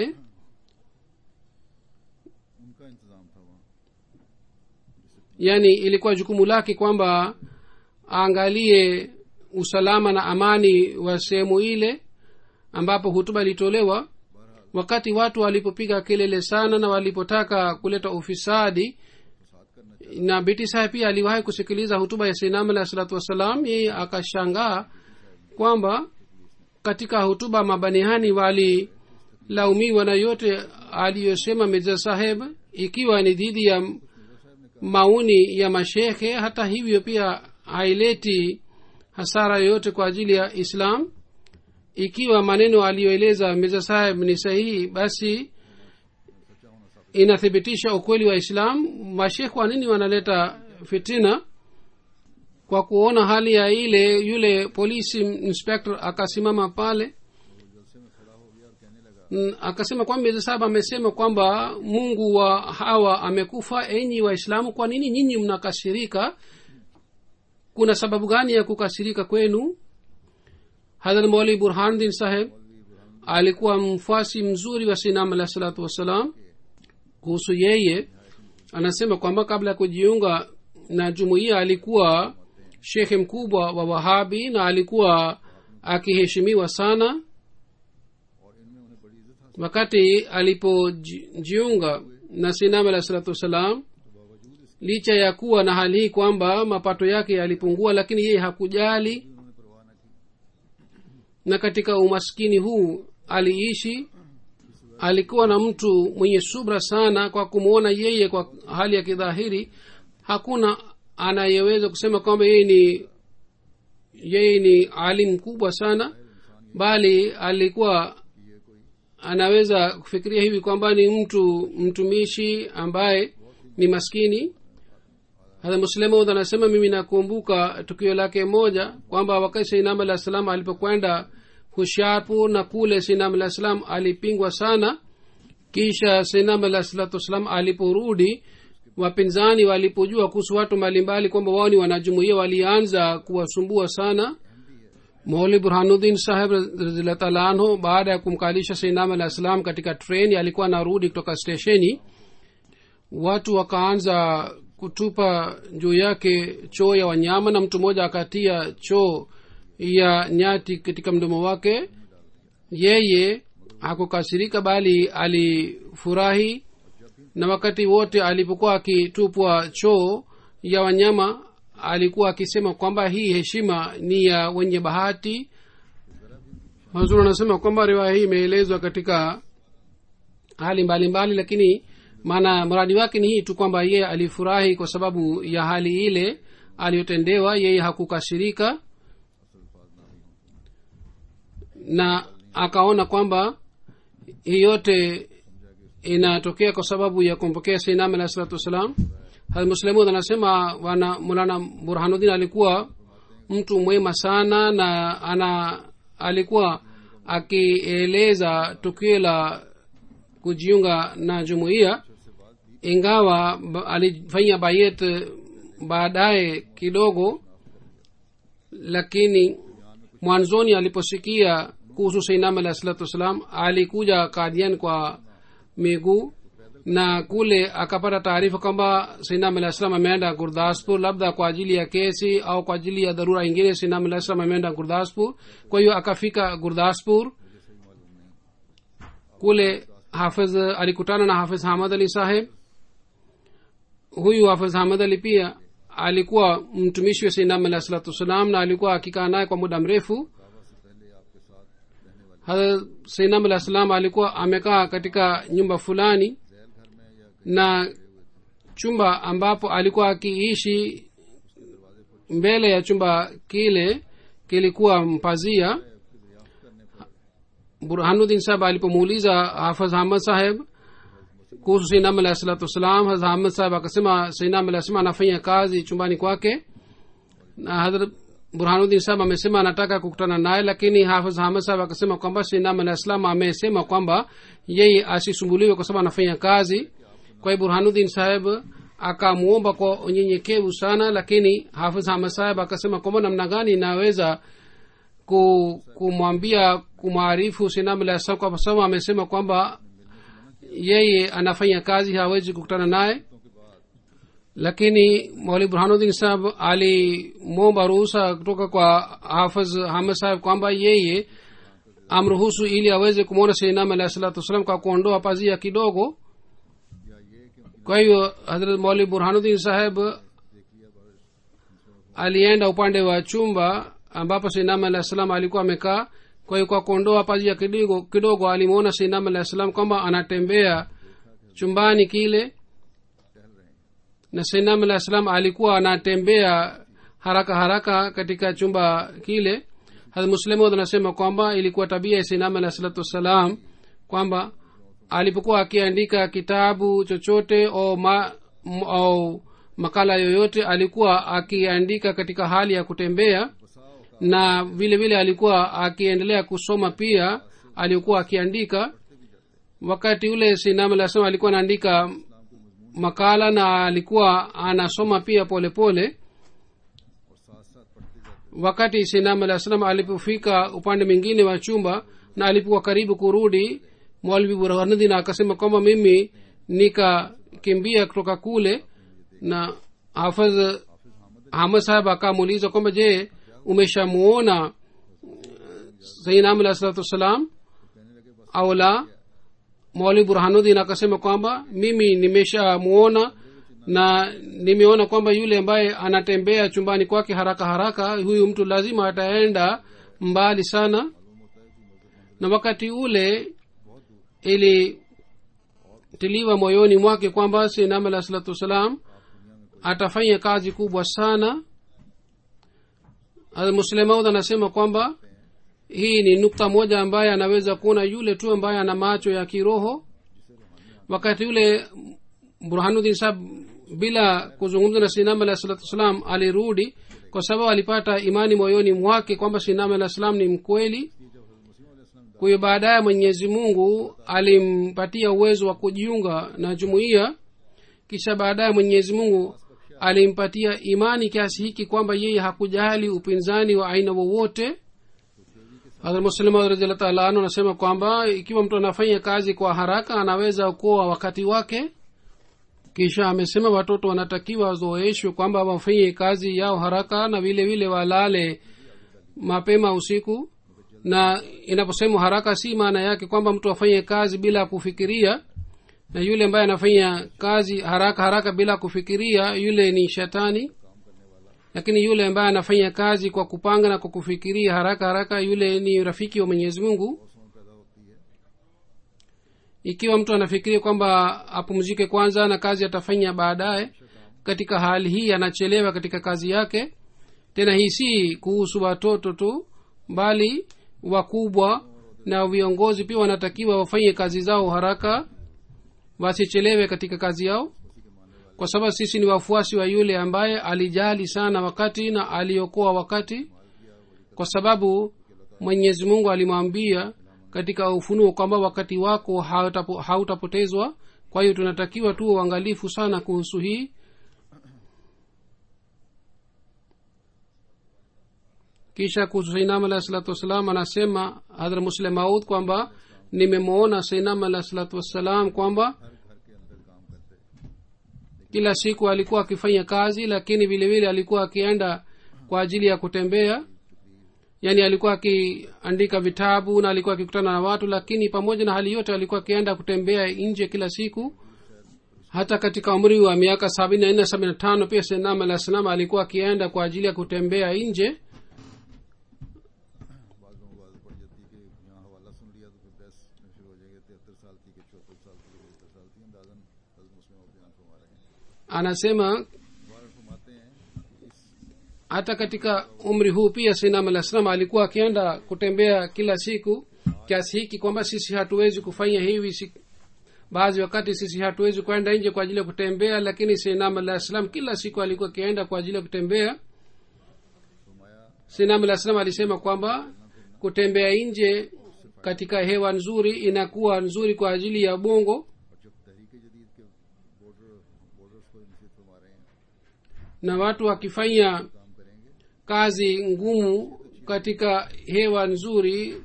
उनका इंतजाम था वहाँ yaani ilikuwa jukumu lake kwamba aangalie usalama na amani wa sehemu ile ambapo hutuba ilitolewa wakati watu walipopiga kelele sana na walipotaka kuleta ufisadi na biti sahe pia aliwahi kusikiliza hutuba ya sinam alah salatu wassalam yeye akashangaa kwamba katika hutuba mabanihani walilaumiwa na yote aliyosema mirza saheb ikiwa ni dhidi ya maoni ya mashekhe hata hivyo pia haileti hasara yoyote kwa ajili ya islam ikiwa maneno aliyoeleza mirza saheb ni sahihi basi inathibitisha ukweli wa islam mashekh kwa nini wanaleta fitina kwa kuona hali ya ile yule polisi inspector akasimama pale Mm, akasema kwamba mirza sahab amesema kwamba mungu wa hawa amekufa enyi waislamu kwa nini nyinyi mnakasirika kuna sababu gani ya kukasirika kwenu hadhrat mauli burhandin saheb alikuwa mfuasi mzuri wa sinam alah salatu wassalam kuhusu yeye anasema kwamba kabla ya kujiunga na jumuiya alikuwa shekhe mkubwa wa wahabi na alikuwa akiheshimiwa sana wakati alipojiunga na sinam alah salatu wassalam licha ya kuwa na hali hii kwamba mapato yake yalipungua lakini yeye hakujali na katika umaskini huu aliishi alikuwa na mtu mwenye subra sana kwa kumwona yeye kwa hali ya kidhahiri hakuna anayeweza kusema kwamba yeye ni yeye ni alim mkubwa sana bali alikuwa anaweza kufikiria hivi kwamba ni mtu mtumishi ambaye ni maskini hata muslemud anasema mimi nakumbuka tukio lake moja kwamba wakati sainam alah salam alipokwenda husharpur na kule sainam alah salam alipingwa sana kisha sainam alah salatu wassalam aliporudi wapinzani walipojua kuhusu watu mbalimbali kwamba wao ni wanajumuia walianza kuwasumbua sana mauli burhanuddin saheb raziallah taala anhu baada ya kumkalisha sainam alah salam katika treni alikuwa anarudi kutoka stesheni watu wakaanza kutupa juu yake choo ya wanyama na mtu mmoja akatia choo ya nyati katika mdomo wake yeye hakukasirika bali alifurahi na wakati wote alipokuwa akitupwa choo ya wanyama alikuwa akisema kwamba hii heshima ni ya wenye bahati hazur anasema kwamba riwaya hii imeelezwa katika hali mbalimbali mbali, lakini maana mradi wake ni hii tu kwamba yeye alifurahi kwa sababu ya hali ile aliyotendewa yeye hakukasirika na akaona kwamba hii yote inatokea kwa sababu ya kumpokea sainam alahi salatu wassalam muslemud anasema wana mulana burhanuddin alikuwa mtu mwema sana na ana alikuwa akieleza tukio la kujiunga na jumuiya ingawa alifanya bayet baadaye kidogo lakini mwanzoni aliposikia kuhusu sainam alahi salatu wassalam alikuja kadian kwa miguu na kule akapata taarifa kwamba sainam alah salam ameenda gurdaspur labda kwa ajili ya kesi au kwa ajili ya dharura ingine sainam alah salam ameenda gurdaspur kwa hiyo akafika gurdaspur kule hafiz alikutana na hafiz hamad ali saheb huyu hafiz hamad ali pia alikuwa mtumishi wa sainam alah salatu wassalam na alikuwa akikaa naye kwa muda mrefu sainam alah salam alikuwa amekaa katika nyumba fulani na chumba ambapo alikuwa akiishi mbele ya chumba kile kilikuwa mpazia burhanuddin saheb alipomuuliza hafaz ahmad saheb kuhusu sainam alahi salatu wassalam haz ahmad saheb akasema sainam alah salam anafanya kazi chumbani kwake na hadrat burhanuddin sahab amesema anataka kukutana naye lakini hafidh hamad sahab akasema kwamba sinam alah salam amesema kwamba yeye asisumbuliwe kwa sababu anafanya kazi kwa hiyo burhanuddin saheb akamwomba kwa unyenyekevu sana lakini hafidh hamad saheb akasema kwamba namna gani inaweza kumwambia kumwarifu sinam alah salam kwa sababu amesema kwamba yeye anafanya kazi hawezi kukutana naye lakini mwali burhanuddin sahab alimwomba ruhusa kutoka kwa hafidh hamad saheb kwamba yeye amruhusu ili aweze kumwona seinam alahi salatu wassalam kwa kuondoa pazia kidogo kwa hiyo hadrat mwali burhanuddin saheb alienda upande wa chumba ambapo seinam alahi salam alikuwa amekaa kwa hiyo kwa kuondoa pazia kidogo kidogo alimwona seinam alahi salam kwamba anatembea chumbani kile na sainam alah salam alikuwa anatembea haraka haraka katika chumba kile muslemod anasema kwamba ilikuwa tabia ya sainam alah salatu wassalam kwamba alipokuwa akiandika kitabu chochote au, ma, m, au makala yoyote alikuwa akiandika katika hali ya kutembea na vile vile alikuwa akiendelea kusoma pia alikuwa akiandika wakati ule sinam alah salam alikuwa anaandika makala na alikuwa anasoma pia polepole pole. wakati sinam alah salam alipofika upande mwingine wa chumba na alipokuwa karibu kurudi mwalvi burhanudin akasema kwamba mimi nikakimbia kutoka kule na hafadh hamad sahab akamuuliza kwamba je umeshamuona sainam alah salatu wassalam au la mwali burhanuddin akasema kwamba mimi nimeshamuona na nimeona kwamba yule ambaye anatembea chumbani kwake haraka haraka huyu mtu lazima ataenda mbali sana na wakati ule ilitiliwa moyoni mwake kwamba sinam alah salatu wassalam atafanya kazi kubwa sana muslemaud anasema kwamba hii ni nukta moja ambaye anaweza kuona yule tu ambaye ana macho ya kiroho wakati yule burhanuddin sahab bila kuzungumza na sinam alah salatu wassalam alirudi kwa sababu alipata imani moyoni mwake kwamba sinam alah salam ni mkweli kwa hiyo baadaye mwenyezi mungu alimpatia uwezo wa kujiunga na jumuiya kisha baadaye mwenyezi mungu alimpatia imani kiasi hiki kwamba yeye hakujali upinzani wa aina wowote hadrmuslimu taala anu anasema kwamba ikiwa mtu anafanya kazi kwa haraka anaweza kuoa wakati wake kisha amesema watoto wanatakiwa wazoeshwe kwamba wafanye kazi yao haraka na vile vile walale mapema usiku na inaposemwa haraka si maana yake kwamba mtu afanye kazi bila kufikiria na yule ambaye anafanya kazi haraka haraka bila kufikiria yule ni shetani lakini yule ambaye anafanya kazi kwa kupanga na kwa kufikiria haraka haraka yule ni rafiki wa mwenyezi mungu ikiwa mtu anafikiria kwamba apumzike kwanza na kazi atafanya baadaye katika hali hii anachelewa katika kazi yake tena hii si kuhusu watoto tu bali wakubwa na viongozi pia wanatakiwa wafanye kazi zao haraka wasichelewe katika kazi yao kwa sababu sisi ni wafuasi wa yule ambaye alijali sana wakati na aliokoa wakati kwa sababu mwenyezi mungu alimwambia katika ufunuo kwamba wakati wako hautapo- hautapotezwa kwa hiyo tunatakiwa tuwe uangalifu sana kuhusu hii kisha kuhusu sainam alahi salatu wassalam anasema hadhra muslim maud kwamba nimemwona sainam alahi salatu wassalam kwamba kila siku alikuwa akifanya kazi lakini vile vile alikuwa akienda kwa ajili ya kutembea yaani alikuwa akiandika vitabu na alikuwa akikutana na watu lakini pamoja na hali yote alikuwa akienda kutembea nje kila siku hata katika umri wa miaka sabini na nne sabini na tano pia senam alah salam alikuwa akienda kwa ajili ya kutembea nje बाद लोगों को आदत पड़ जाती है कि यहाँ हवाला सुन लिया तो फिर बहस में शुरू हो जाएगी तिहत्तर साल की कि चौहत्तर साल की कि बहत्तर साल की अंदाजन हजरत मुस्लिम और बयान फरमा रहे हैं anasema बार फरमाते हैं कि इस hata katika umri huu pia sinam alah salam alikuwa akienda kutembea kila siku kiasi hiki kwamba sisi hatuwezi kufanya hivi si, baadhi wakati sisi hatuwezi kwenda nje kwa ajili ya kutembea lakini sinam alah salam kila siku alikuwa akienda kwa ajili ya kutembea फरमाया sinam alah salam alisema kwamba kutembea nje katika hewa nzuri inakuwa nzuri kwa ajili ya bongo और जब तहरीक जदीद के border borders को निश्चित फरमा रहे हैं na watu wakifanya काम करेंगे kazi ngumu katika hewa nzuri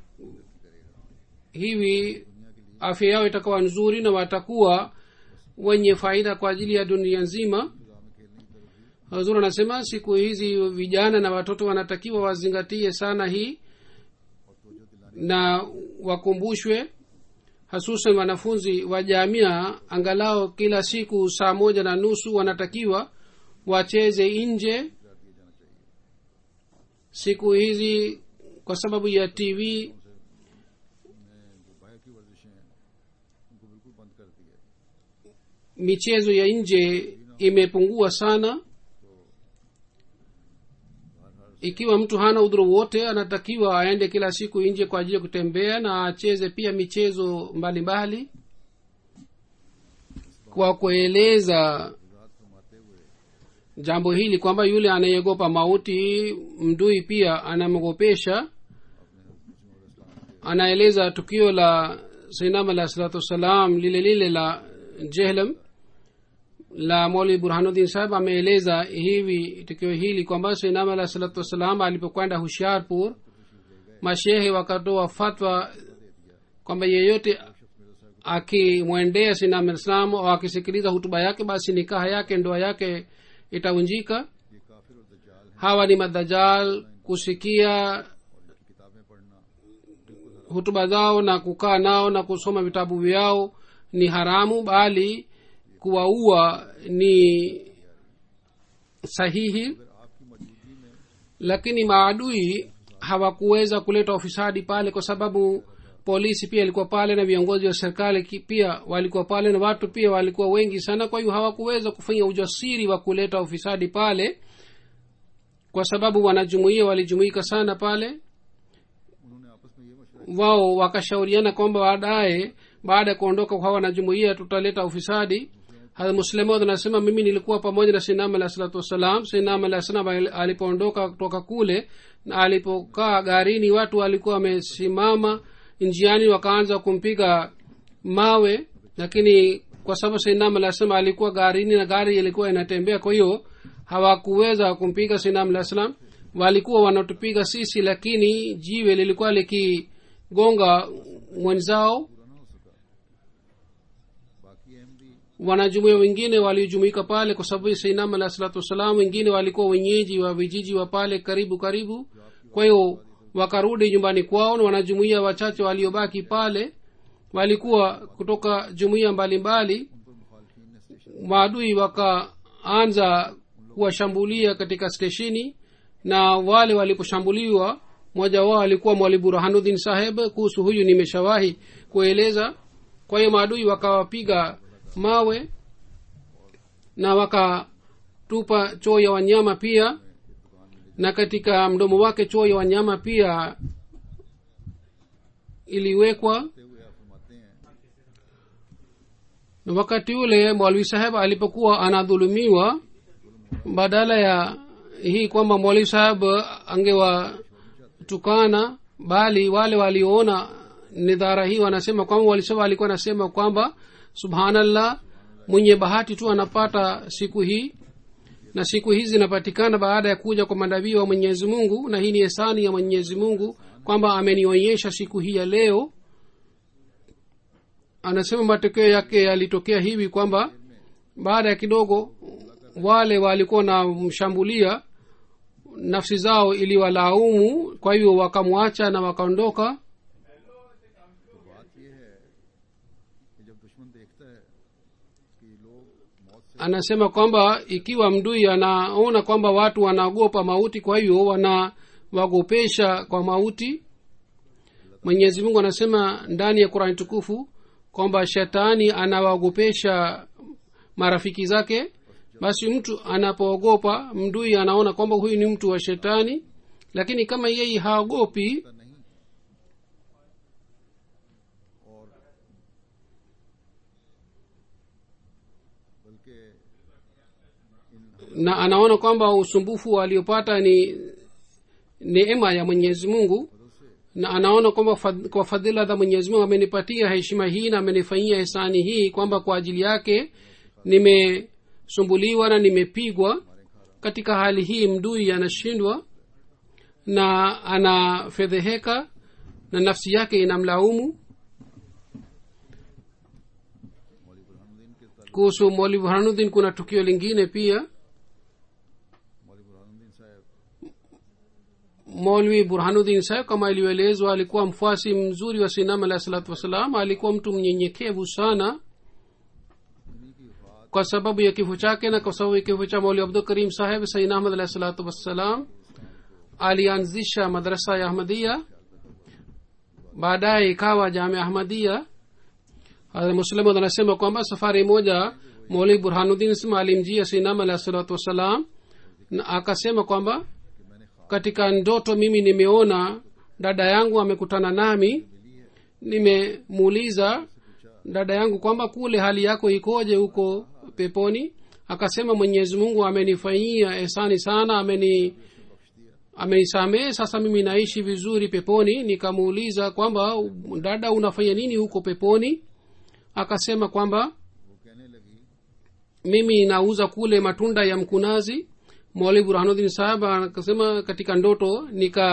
hivi afya yao itakuwa nzuri na watakuwa wenye faida kwa ajili ya dunia nzima hazur anasema siku hizi vijana na watoto wanatakiwa wazingatie sana hii na wakumbushwe hasusan wanafunzi wa jamia angalau kila siku saa moja na nusu wanatakiwa wacheze nje siku hizi kwa sababu ya tv जो बाहर की वर्जिशें हैं उनको बिल्कुल बंद कर दिया है michezo ya nje imepungua sana ikiwa mtu hana udhuru wote anatakiwa aende kila siku nje kwa ajili ya kutembea na acheze pia michezo mbalimbali kwa kueleza रात फरमाते हुए jambo hili kwamba yule anayeogopa mauti mdui pia anamwogopesha anaeleza tukio la sainam alah salatu wassalam lile lile la jehlam la moli burhanuddin sahib ameeleza hivi tukio hili kwamba sainam alah salatu wassalam alipokwenda hushiarpur mashehe wakatoa fatwa kwamba yeyote akimwendea sinam islam au akisikiliza hutuba yake basi nikaha yake ndoa yake itavunjika ये काफिर और दज्जाल हैं hawa ni madajal kusikia इनकी किताबें पढ़ना hutuba zao na kukaa nao na kusoma vitabu vyao ni haramu bali kuwaua ni sahihi अगर आपकी मौजूदगी में lakini maadui hawakuweza kuleta ufisadi pale kwa sababu polisi pia ilikuwa pale na viongozi wa serikali ki- pia walikuwa pale na watu pia walikuwa wengi sana kwa hiyo hawakuweza kufanya ujasiri wa kuleta ufisadi pale kwa sababu wanajumuia walijumuika sana pale उन्होंने आपस में ये मशवरा wao wakashauriana kwamba baadaye baada ya kuondoka kwa wanajumuia tutaleta ufisadi muslemod anasema mimi nilikuwa pamoja na sinam alah salatu wassalam sinam alah salam al- alipoondoka kutoka kule na alipokaa garini watu walikuwa wamesimama njiani wakaanza kumpiga mawe lakini kwa sababu sinam alah salam alikuwa garini na gari ilikuwa inatembea kwa hiyo hawakuweza kumpiga sinam alah salam walikuwa wanatupiga sisi lakini jiwe lilikuwa likigonga mwenzao बाकी Ahmadi wanajumuia wengine waliojumuika pale kwa sababu sainam alah salatu wassalam wengine walikuwa wenyeji wa vijiji wa pale karibu karibu kwa hiyo wakarudi nyumbani kwao na wanajumuia wachache waliobaki pale walikuwa kutoka jumuia mbalimbali maadui wakaanza kuwashambulia katika stesheni na wale waliposhambuliwa mmoja wao alikuwa mwali burhanuddin saheb kuhusu huyu nimeshawahi kueleza kwa hiyo maadui wakawapiga mawe na wakatupa choo ya wanyama pia na katika mdomo wake choo ya wanyama pia iliwekwa हुए आप फरमाते हैं na wakati ule mwalwi saheb alipokuwa anadhulumiwa badala ya hii kwamba mwalwi saheb angewatukana bali wale walioona nidhara hii wanasema kwamba mwalwi saheb alikuwa anasema kwamba subhanallah mwenye bahati tu anapata siku hii na siku hizi zinapatikana baada ya kuja kwa manabii wa mwenyezi mungu na hii ni esani ya mwenyezi mungu kwamba amenionyesha siku hii ya leo anasema matokeo yake yalitokea hivi kwamba baada ya kidogo wale walikuwa na mshambulia nafsi zao iliwalaumu kwa hivyo wakamwacha na wakaondoka तो बात यह है कि जब दुश्मन देखता है कि लोग मौत से anasema kwamba ikiwa mdui anaona kwamba watu wanaogopa mauti kwa hivyo wanawagopesha kwa mauti mwenyezi mungu anasema ndani ya qurani tukufu kwamba shetani anawaogopesha marafiki zake basi mtu anapoogopa mdui anaona kwamba huyu ni mtu wa shetani lakini kama yeye haogopi नहीं और बल्कि इन na anaona kwamba usumbufu aliopata ni neema ya mwenyezi mungu na anaona kwamba fad, kwa fadhila za mwenyezi mungu amenipatia heshima hii na amenifanyia hisani hii kwamba kwa ajili yake nimesumbuliwa na nimepigwa katika hali hii mdui anashindwa na anafedheheka na nafsi yake inamlaumu मौली बुरहानुद्दीन के ताल्लुक kuhusu mwali burhanuddin kuna tukio lingine pia मौली बुरहानुद्दीन साहब molwi burhanuddin saheb kama ilivyoelezwa alikuwa mfuasi mzuri wa sinam alahi salatu wassalam alikuwa mtu mnyenyekevu sana उन्हीं की वफात kwa sababu ya kifo chake na kwa sababu ya kifo cha mauli abdul karim saheb sain ahmad alahi salatu wassalam alianzisha madrasa ya ahmadia baadaye ikawa jamia ahmadia muslimud anasema kwamba safari moja mauli burhanuddin sma alimjia sinam alahi salatu wassalam na akasema kwamba कि मैंने ख्वाब katika ndoto mimi nimeona dada yangu amekutana nami nimemuuliza dada yangu kwamba kule hali yako ikoje huko peponi akasema mwenyezi mungu amenifanyia ehsani sana ameni amenisamehe sasa mimi naishi vizuri peponi nikamuuliza kwamba dada unafanya nini huko peponi akasema kwamba वो कहने लगी mimi nauza kule matunda ya mkunazi mwali burhanuddin sahab akasema katika ndoto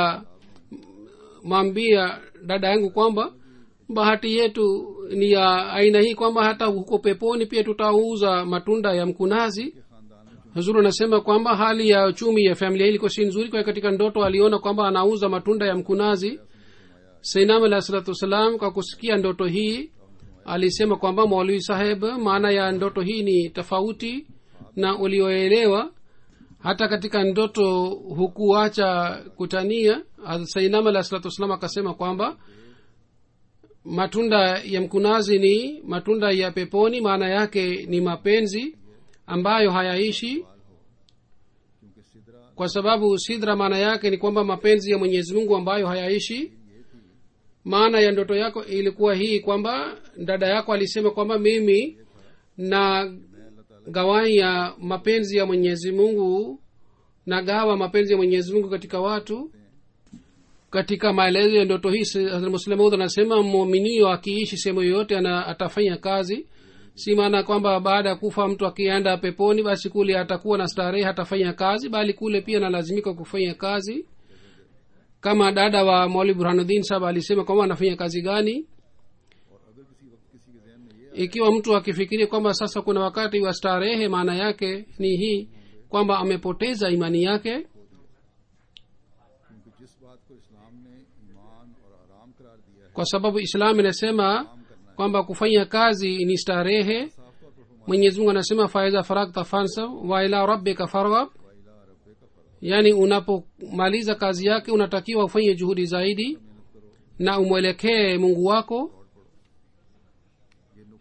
nikamwambia dada yangu kwamba bahati yetu ni ya aina hii kwamba hata huko peponi pia tutauza matunda ya mkunazi कि खानदान में hazuru anasema kwamba hali ya uchumi ya familia hii ilikuwa si nzuri kwa hiyo katika ndoto aliona kwamba anauza matunda ya mkunazi sainam alah salatu wassalam kwa kusikia ndoto hii alisema kwamba maulwi saheb maana ya ndoto hii ni tofauti na ulioelewa hata katika ndoto hukuacha kutania sainam alah salatu wassalam akasema kwamba matunda ya mkunazi ni matunda ya peponi maana yake ni mapenzi ambayo hayaishi क्योंकि Sidra kwa sababu sidra maana yake ni kwamba mapenzi ya mwenyezi mungu ambayo hayaishi maana ya ndoto yako ilikuwa hii kwamba dada yako alisema kwamba mimi na gawai ya mapenzi ya mwenyezi mungu na gawa mapenzi ya mwenyezi mungu katika watu katika maelezo ya ndoto hii muslimaud anasema muminio akiishi sehemu yoyote ana atafanya kazi si maana kwamba baada ya kufa mtu akienda peponi basi kule atakuwa na starehe hatafanya kazi bali kule pia analazimika kufanya kazi kama dada wa mauli burhanuddin sahab alisema kwamba anafanya kazi gani और अगर किसी वक्त किसी के जहन में ये ikiwa mtu akifikiria kwamba sasa kuna wakati wa starehe maana yake ni hii kwamba amepoteza imani yake क्योंकि जिस बात को इस्लाम ने ईमान और आराम करार दिया है kwa sababu islam inasema kwamba kufanya kazi ni starehe साफ तौर पर फरमा mwenyezi mungu anasema faiza faragta fansab wa ila rabbika farghab वाइला रब्बे का फर्ज yaani unapomaliza kazi yake unatakiwa ufanye juhudi zaidi na umwelekee mungu wako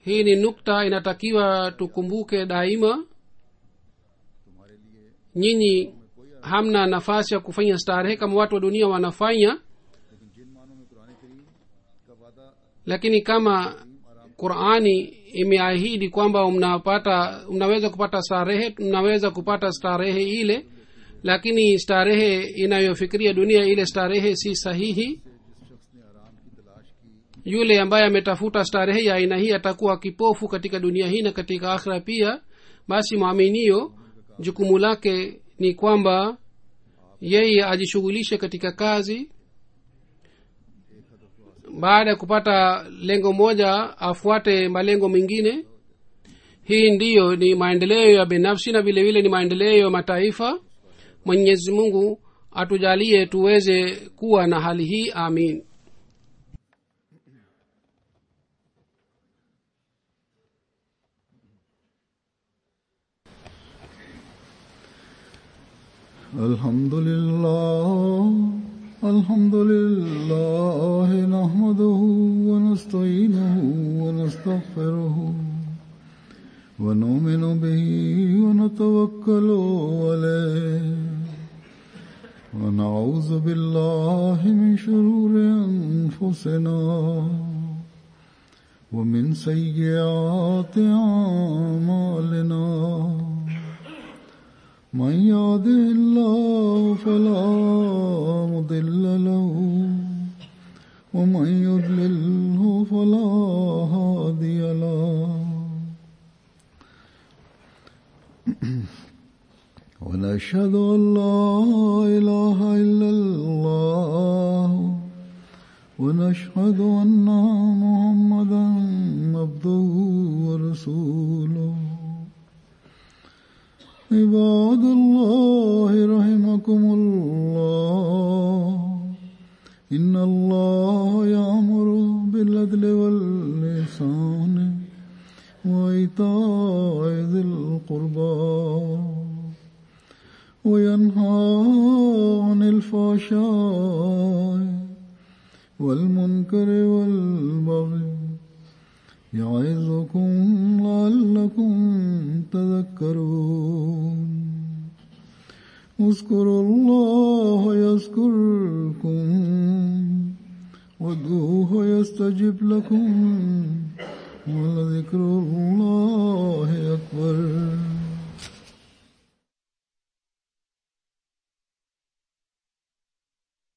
hii ni nukta inatakiwa tukumbuke daima तुम्हारे लिए nyinyi hamna nafasi ya kufanya starehe kama watu wa dunia wanafanya लेकिन जिन मानों में कुरान करीम का वादा lakini kama qurani imeahidi kwamba mnapata mnaweza kupata starehe mnaweza kupata starehe ile lakini starehe inayofikiria dunia ile starehe si sahihi जिस शख्स ने आराम की तलाश की yule ambaye ametafuta starehe ya aina hii atakuwa kipofu katika dunia hii na katika akhira pia basi mwaminio jukumu lake ni kwamba yeye ajishughulishe katika kazi baada ya kupata lengo moja afuate malengo mengine hii ndiyo ni maendeleo ya binafsi na vile vile ni maendeleo ya mataifa mwenyezi mungu atujalie tuweze kuwa na hali hii amin الحمد لله الحمد لله نحمده ونستعينه ونستغفره ونؤمن به ونتوكل عليه ونعوذ بالله من شرور أنفسنا ومن سيئات أعمالنا من يهده الله فلا مضل له ومن يضلله فلا هادي له ونشهد أن لا إله إلا الله ونشهد أن محمدا عبده ورسوله عباد الله رحمكم الله إن الله يأمر بالعدل واللسان وإيتاء ذي القربى وينهى عن الفحشاء والمنكر والبغي يعظكم لعلكم تذكرون اذكروا الله يذكركم وادعوه يستجب لكم ولذكر الله أكبر